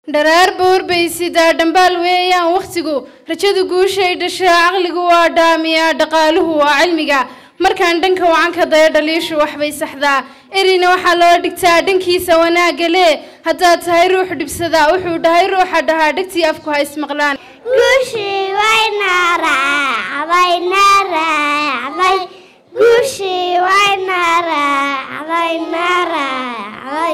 dharaar bowr bay sidaa dhambaal weeyaan wakhtigu rajadu guushay dhashaa caqligu waa dhaamiyaa dhaqaaluhu waa cilmiga markaan dhanka wacan ka daya dhaliishu waxbay saxdaa erina waxaa loo dhigtaa dhankiisa wanaagga lee haddaad tahay ruux dhibsadaa wuxuu dhahay ruuxa dhahaa dhegtii afku ha ismaqlaan guushii wayna raacday na raacday guushii wayna raacday na raacday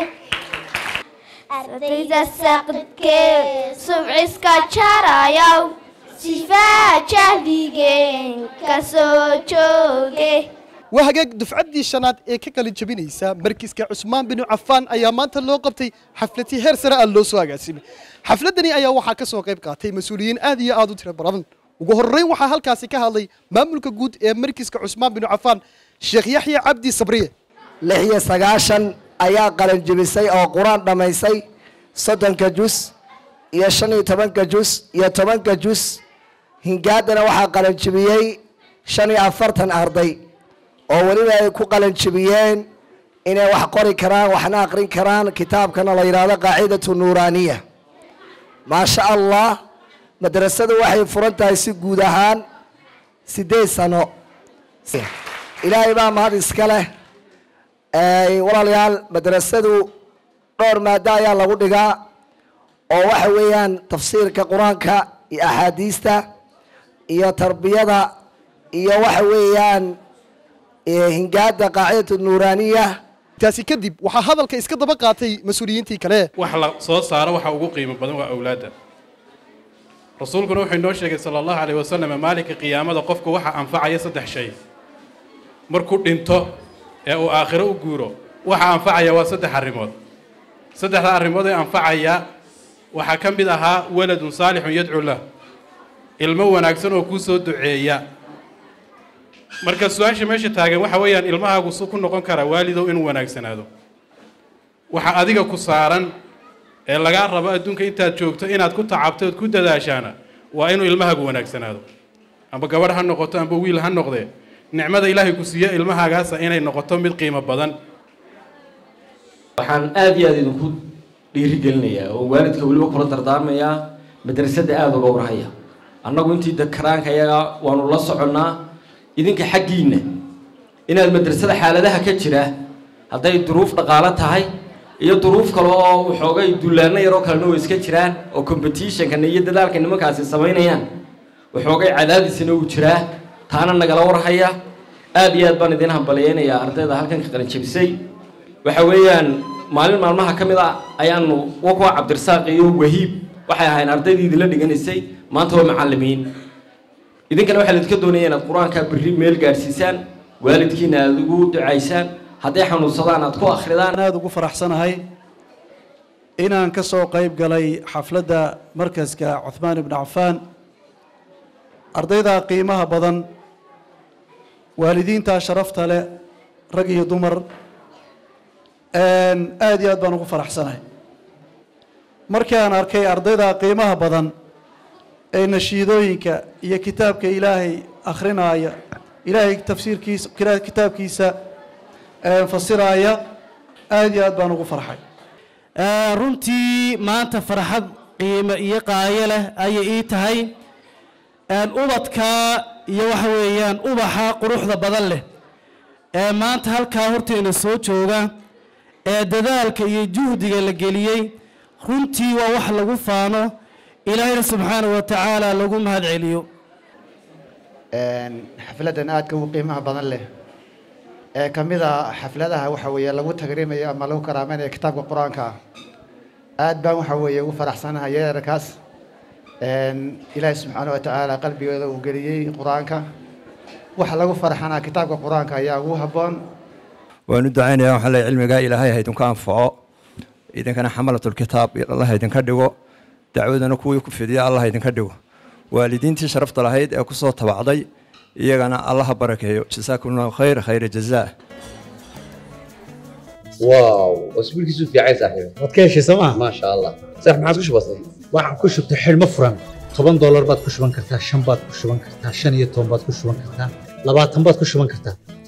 ardayda saqdkee subciska jarayow sifaa jahligeen ka soo jooge waa hagaag dufcaddii shanaad ee ka qalin jabinaysa markiska cusmaan binu cafaan ayaa maanta loo qabtay xafladii heer sare ah loo soo agaasimay xafladdani ayaa waxaa ka soo qayb qaatay mas-uuliyiin aad iyo aad u tiro badan ugu horreyn waxaa halkaasi ka hadlay maamulka guud ee markiska cusmaan binu cafaan sheekh yaxya cabdi sabriye lix iyo sagaashan ayaa qalin jebisay oo qur-aan dhammaysay soddonka jus iyo shan iyo tobanka jus iyo tobanka jus hingaadana waxaa qalin jebiyey shan iyo afartan arday oo weliba ay ku qalin jebiyeen inay wax qori karaan waxna aqrin karaan kitaabkana la yidhaahdo qaacidatu nuuraaniya maasha allah madrasadu waxay furan tahay si guud ahaan siddeed sano ilaahay baa mahad iska leh walaalayaal madrasadu dhowr maado ayaa lagu dhigaa oo waxa weeyaan tafsiirka qur-aanka iyo axaadiista iyo tarbiyada iyo waxa weeyaan hingaada qaacidatu nuuraaniya taasi kadib waxaa hadalka iska daba qaatay mas-uuliyiintii kale wax la soo saaro waxa ugu qiimo badan waa awlaadda rasuulkuna wuxuu inoo sheegay sala allahu calayh wasalam maalinka qiyaamada qofku waxa anfacaya saddex shay markuu dhinto ee uu aakhiro u guuro waxa anfacaya waa saddex arrimood saddexda arrimood ee anfacaya waxaa ka mid ahaa waladun saalixun yadcu lah ilmo wanaagsan oo kuu soo duceeya marka su-aasha meesha taagan waxa weeyaan ilmahaagu su ku noqon karaa waalidow inuu wanaagsanaado waxa adiga ku saaran ee lagaa rabo adduunka intaad joogto inaad ku tacabto ood ku dadaashaana waa inuu ilmahaagu wanaagsanaado amba gabadh ha noqoto amba wiil ha noqdee nicmada ilaahay ku siiyo ilmahaagaasa inay noqoto mid qiimo badan waxaan aada iyo aada idinku dhiirigelinayaa oo waalidka weliba kula dardaarmayaa madrasadda aada uga warhaya annagu intii dakaraanka yaga waanu la soconnaa idinka xaggiinna inaad madrasada xaaladaha ka jira hadday duruuf dhaqaalo tahay iyo duruuf kale oo waxoogay dullaano yaroo kalena way iska jiraan oo competitionkana iyo dadaalka nimankaasi samaynayaan waxoogay cadaadisina uu jiraa taana nagala warhaya aada iyo aad baan idiin hambaliyeynayaa ardayda halkan ka qalin jebisay waxa weeyaan maalin maalmaha ka mid a ayaanu wakuwa cabdirasaaq iyo wahiib waxay ahayn ardaydii idinla dhiganaysay maanta waa macallimiin idinkana waxaa laidinka doonaya inaad qur-aanka berri meel gaadhsiisaan waalidkiina aada ugu ducaysaan hadday xanuunsadaan aad ku akhridaan aada ugu faraxsanahay inaan ka soo qayb galay xafladda markaska cuhmaan ibnu cafaan ardayda qiimaha badan waalidiinta sharafta leh rag iyo dumar aada iyo aad baan ugu faraxsanahay markii aan arkay ardayda qiimaha badan ee nashiidooyinka iyo kitaabka ilaahay akhrinaya ilaahay tafsiirkiisa kitaabkiisa fasiraaya aada iyo aad baan ugu farxay runtii maanta farxad qiimo iyo qaayo leh ayay ii tahay ubadka iyo waxa weeyaan ubaxa quruxda badan leh ee maanta halkaa horteena soo jooga ee dadaalka iyo juhdiga la geliyey runtii waa wax lagu faano ilaahayna subxaana wa tacaala lagu mahad celiyo xafladdan aadka ugu qiimaha badan leh ee ka mid a xafladaha waxa weeye lagu tagrimayo ama lagu karaamaynayo kitaabka qur-aanka aad baan waxa weeye ugu faraxsanahay yeerarkaas ilaahay subxaana wa tacaala qalbigooda uu geliyey qur-aanka waxa lagu farxanaa kitaabka qur-aanka ayaa ugu habboon waanu ducaynayaa waxaa leeyahay cilmigaa ilaahay ha idinku anfaco idinkana xamalatulkitaab allah ha idinka dhigo dacwadana kuwii ku fidiya allah ha idinka dhigo waalidiintii sharafta lahayd ee kusoo tabacday iyagana allah ha barakeeyo jasaakum allahu khayr khayra jazaa واو اسبوع كيسو في عايز صاحبي waad ka heshay sooma ما شاء الله صح ما عادش بسيط waxaan ku shubtay xidhmo furan toban doolar baad ku shuban kartaa shan baad ku shuban kartaa shan iyo toban baad ku shuban kartaa labaatan baad ku shuban kartaa